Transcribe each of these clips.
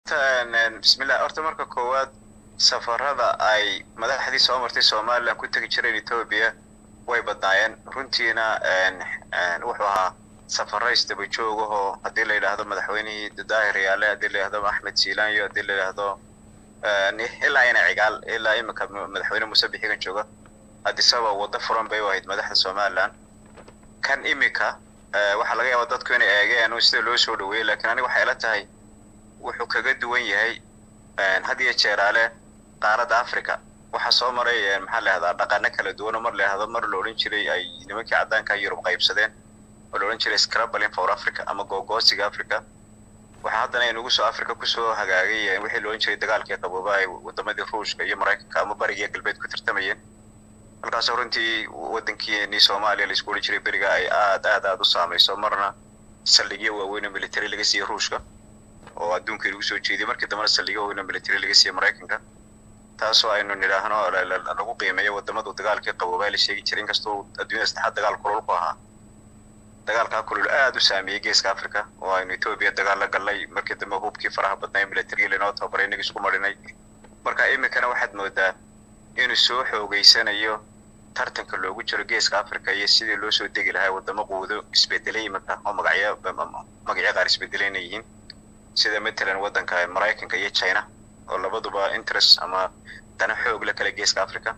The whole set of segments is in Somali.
bismillah horta marka koowaad safarada ay madaxdii soo martay somalilan ku tegi jireen etoobiya way badnaayeen runtiina wuxuu ahaa safaro isdaba joogahoo haddii la yidhaahdo madaxweynihii daahir yaale haddii la yidhahdo axmed siilaanyo haddii la yidhaahdo ilaa ina cigaal ilaa iminka madaxweyne muuse bixigan jooga hadisaba waddo furan bay u ahayd madaxda somalilan kan iminka waxaa laga yaabaa dadku inay eegeen sida loo soo dhaweeyey lakiin aniga waxay ila tahay wuxuu kaga duwan yahay had iyo jeeraale qaaradda africa waxaa soo maray maxaa la yahdaa dhaqano kala duwan oo mar la yahdo mar la odhan jiray ay nimankii caddaanka yurub qaybsadeen oo la odhan jiray scrabalin for africa ama googoosiga africa waxaa haddana inugu soo africa kusoo hagaagay wixii la odhan jiray dagaalkii qabooba ay wadamadii ruushka iyo maraykanka ama barigiiyo galbeed ku tartamayeen halkaasoo runtii waddankiini soomaaliya laisku odhan jiray beriga ay aad aad aad u saamayso marna saldhigyo waaweyn oo military laga siiyey ruushka oo adduunka lagu soo jeediyay markii dambena saldhigyo waaweyn oo military laga siiyey maraykanka taasoo aynu nidhaahno lagu qiimeeyo wadamadu dagaalkii qaboobaa la sheegi jiray inkastoo adduunyada saddexaad dagaal kulul ku ahaa dagaalkaa kulul aad u saameeyey geeska africa oo aynu etoobiya dagaal la gallay markii dambe hubkii faraha badnay military lainoo tababaray inaga isku marinay marka iminkana waxaad moodaa inuu soo xoogeysanayo tartanka loogu jiro geeska africa iyo sidii loo soo degi lahaa wadamo quudo isbedelay iminka oo magacyo magacyo qaar isbedelayna yihiin sida matalan waddanka maraykanka iyo china oo labaduba interest ama dana xoog la kale geeska africa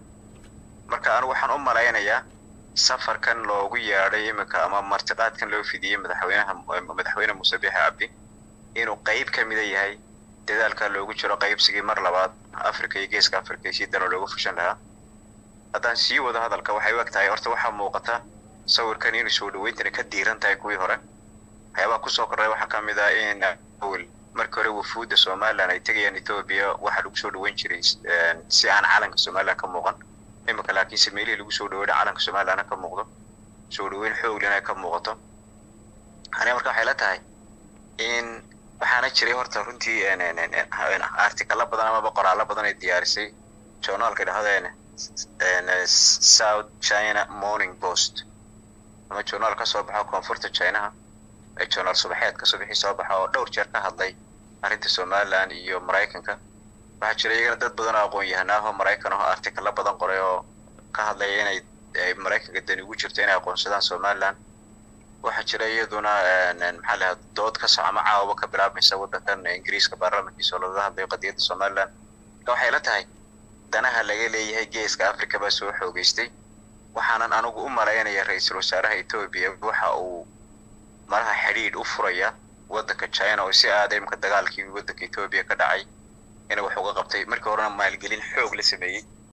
marka anigu waxaan u malaynayaa safarkan loogu yeedhay iminka ama martiqaadkan loo fidiyey madaxweynaha madaxweyne muuse biixi cabdi inuu qeyb ka mida yahay dadaalka loogu jiro qaybsigii mar labaad africa iyo geeska africa si dana looga fushan lahaa haddaan sii wado hadalka waxay u eg tahay horta waxaa muuqata sawirkan inuu soo dhaweyntana ka diiran tahay kuwii hore waxyaabaha kusoo korray waxaa ka mid ah in markii hore wafuudda somalilan ay tegayaan etoobiya waxaa lagu soo dhaweyn jiray si aan calanka somalilan ka muuqan iminka laakiinse meelihii lagu soo dhaweynay calanka somalilanna ka muuqdo soo dhaweyn xooglina ka muuqato aniga marka waxay la tahay in waxaana jiray horta runtii artikalo badan amaba qoraallo badan ay diyaarisay journaalka dhahdo south china morning post ama journaal ka soo baxo koonfurta chinaha journaal subaxeedka subaxii soo baxa oo dhowr jeer ka hadlay arrinta somalilan iyo maraykanka waxaa jira iyagana dad badan oo aqoon yahanaaho maraykan aho artikalo badan qoray oo ka hadlaya inay maraykanka dani ugu jirto inay aqoonsadaan somalilan waxaa jira iyaduna maxaa lahaa dood ka soco ama caawaba ka bilaabmaysa waddankan ingiriiska baarlamankiisa oo lagaga hadlayo qadiyadda somalilan marka waxay la tahay danaha laga leeyahay geeska africa baa soo xoogeystay waxaanan anigu u malaynaya ra-iisul wasaaraha etoobiya waxa uu malaha xidhiidh u furaya waddanka china oo si aada imika dagaalkii waddanka etoobiya ka dhacay inay wax uga qabtay markii horena maalgelin xoog la sameeyey